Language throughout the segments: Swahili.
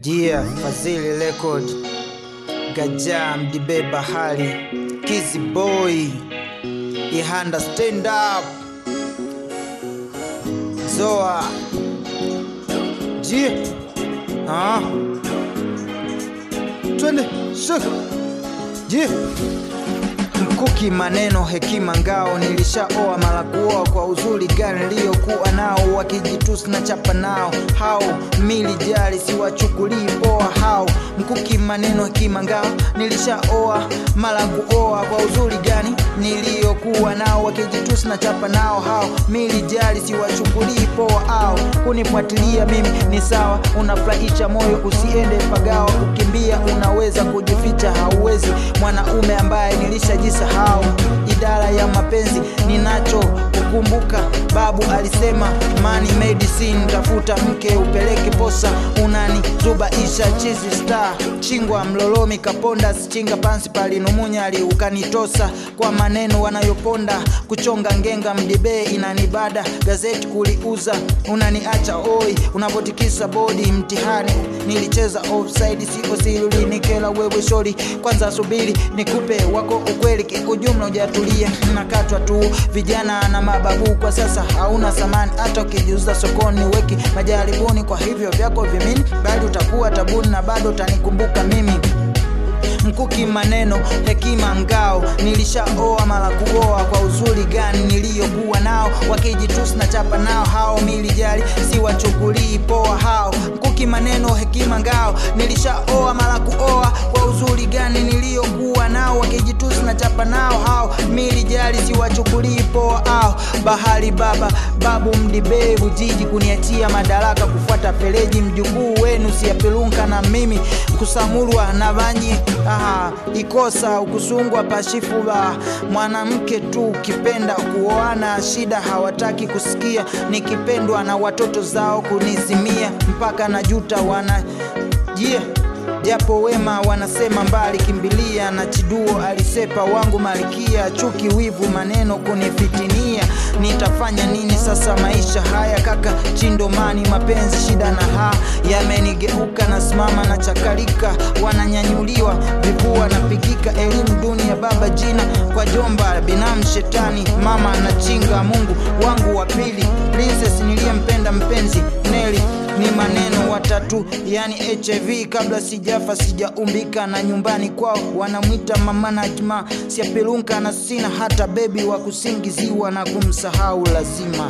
Jia Fazili Record Gaja Mdibe Bahari Kizi Boy Ihanda Stand Up Zoa Jia Ah Twende Shaka Jia Mkuki maneno hekima ngao nilishaoa mara kuoa kwa uzuri gani niliyokuwa nao wakijitusi na chapa nao hao mili jali siwachukulii poa hao mkuki maneno hekima ngao nilishaoa mara kuoa kwa uzuri gani niliyokuwa nao wakijitusi na chapa nao hao mili jali siwachukulii poa ao kunifuatilia mimi ni sawa unafurahisha moyo usiende pagawa kukimbia unaweza kujificha hauwezi mwanaume ambaye nilishajisahau idara ya mapenzi ninacho kukumbuka babu alisema money medicine tafuta mke upeleke posa unani zubaisha chizi star chingwa mlolomi kaponda sichinga pansi palinumunyali ukanitosa kwa maneno wanayoponda kuchonga ngenga mdibee inanibada gazeti kuliuza unaniacha oi unapotikisa bodi mtihani nilicheza offside sio siri nikela wewe shori kwanza subiri nikupe wako ukweli kiujumla ujatulia nakatwa tu vijana na mababu kwa sasa hauna thamani hata ukijiuza sokoni weki majaribuni kwa hivyo vyako vimini bali utakuwa tabuni na bado utanikumbuka mimi mkuki maneno hekima ngao nilishaoa mara kuoa kwa uzuri gani niliyokuwa nao wakijitusi na chapa nao hao milijali siwachukulii poa hao mkuki maneno hekima ngao nilishaoa mara kuoa kwa uzuri gani niliyokuwa nao wakijitusi na chapa nao hao milijali siwachukulii poa ao bahari baba babu mdibebu jiji kuniachia madaraka kufuata fereji mjukuu wenu siyapelunka na mimi kusamurwa na vanyi aha, ikosa ukusungwa pashifu ba mwanamke tu ukipenda kuoana shida hawataki kusikia nikipendwa na watoto zao kunizimia mpaka na juta wana yeah japo wema wanasema mbali kimbilia na chiduo alisepa wangu malikia chuki wivu maneno kunifitinia nitafanya nini sasa maisha haya kaka chindomani mapenzi shida na ha yamenigeuka na simama na chakalika wananyanyuliwa vipua napigika elimu duni ya baba jina kwa jomba binamu shetani mama na chinga mungu wangu wa pili princess niliyempenda mpenzi neli ni maneno watatu yani hiv kabla sijafa sijaumbika na nyumbani kwao wanamwita mama najma siapelunka na sina hata bebi wa kusingiziwa na kumsahau lazima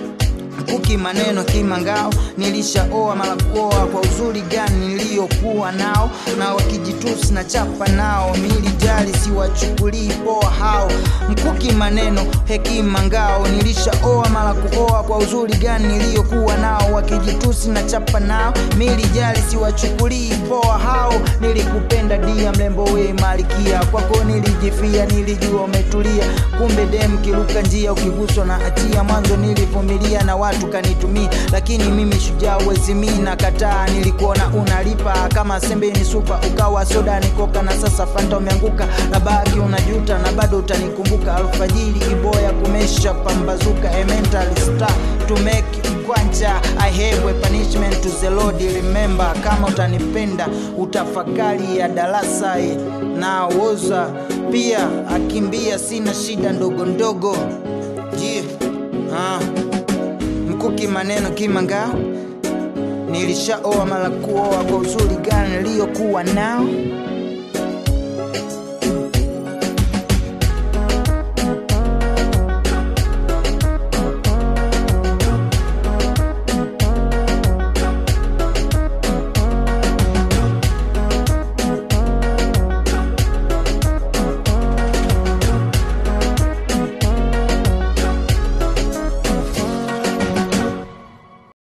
kuki maneno kimangao nilishaoa mara kuoa kwa uzuri gani niliyokuwa nao na wakijitusi na chapa nao milijali siwachukulii poa hao mkuki maneno hekima ngao nilishaoa mara kuoa kwa uzuri gani niliyokuwa nao wakijitusi na chapa nao milijali siwachukulii poa hao nilikupenda dia mlembo we malikia kwako nilijifia nilijua umetulia kumbe dem kiruka njia ukiguswa na hatia mwanzo nilivumilia na watu kanitumia lakini mimi shujaa wezimi na kataa nilikuona unalipa kama sembe ni supa ukawa soda nikoka na sasa fanta umeanguka na baki unajuta na bado utanikumbuka alfajiri iboya kumesha pambazuka a mental star to make kwanja I have a punishment to the Lord remember kama utanipenda utafakari ya darasa eh, na woza pia akimbia sina shida ndogo ndogo yeah. ah mkuki maneno kimanga nilishaoa mara kuoa kwa uzuri gani niliyokuwa nao